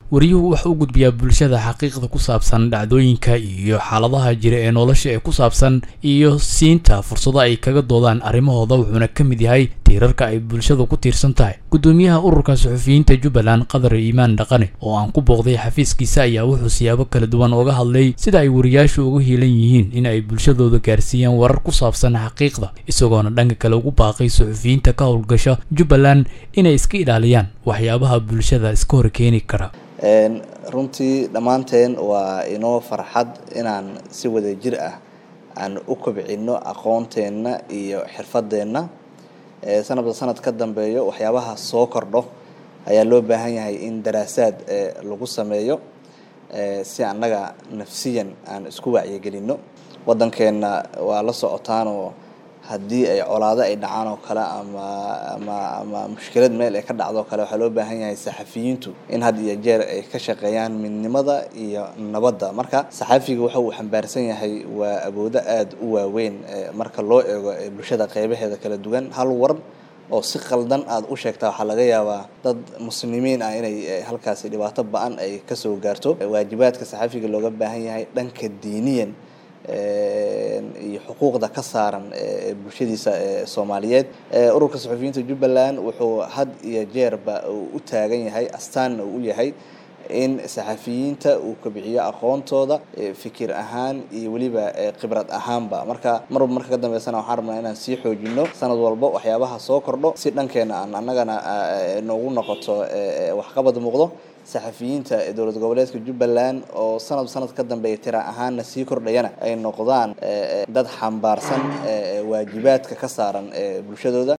wariyuhu wuxuu u gudbiyaa bulshada xaqiiqda ku saabsan dhacdooyinka iyo xaaladaha jira ee nolosha ee ku saabsan iyo siinta fursado ay kaga doodaan arrimahooda wuxuuna ka mid yahay tiirarka ay bulshadu ku tiirsan tahay gudoomiyaha ururka suxufiyiinta jubbaland qadar iimaan dhaqane oo aan ku booqday xafiiskiisa ayaa wuxuu siyaabo kala duwan uga hadlay sida ay wariyaashu uga hiilan yihiin in ay bulshadooda gaarsiiyaan warar ku saabsan xaqiiqda isagoona dhanka kale ugu baaqay suxufiyiinta ka howlgasha jubbaland inay iska ilaaliyaan waxyaabaha bulshada iska hor keeni kara runtii dhammaanteen waa inoo farxad inaan si wada jir ah aan u kobcino aqoonteenna iyo xirfadeenna sanadba sanad ka dambeeyo waxyaabaha soo kordho ayaa loo baahan yahay in daraasaad lagu sameeyo si annaga nafsiyan aan isku wacyigelino waddankeenna waa la socotaanoo haddii ay colaado ay dhacaan oo kale ama ama ama mushkilad meel ay ka dhacdo kale waxaa loo baahan yahay saxafiyiintu in had iyo jeer ay ka shaqeeyaan midnimada iyo nabadda marka saxafiga waxa uu xambaarsan yahay waa awoodo aada u waaweyn marka loo eego bulshada qeybaheeda kala duwan hal war oo si qaldan aada u sheegtaa waxaa laga yaabaa dad muslimiin ah inay halkaasi dhibaato ba-an ay kasoo gaarto waajibaadka saxafiga looga baahan yahay dhanka diiniyan iyo xuquuqda ka saaran bulshadiisa soomaaliyeed ururka saxufiyiinta jubbaland wuxuu had iyo jeerba u taagan yahay astaanna uu u yahay in saxafiyiinta uu kobiciyo aqoontooda fikir ahaan iyo weliba khibrad ahaanba marka marba marka ka dambeysana waxaan rabnaa inaan sii xoojino sanad walba waxyaabaha soo kordho si dhankeena aan annagana noogu noqoto waxqabad muuqdo saxafiyiinta dowlad goboleedka jubbaland oo sanad sanad ka dambeeya tira ahaanna sii kordhayana ay noqdaan dad xambaarsan waajibaadka ka saaran bulshadooda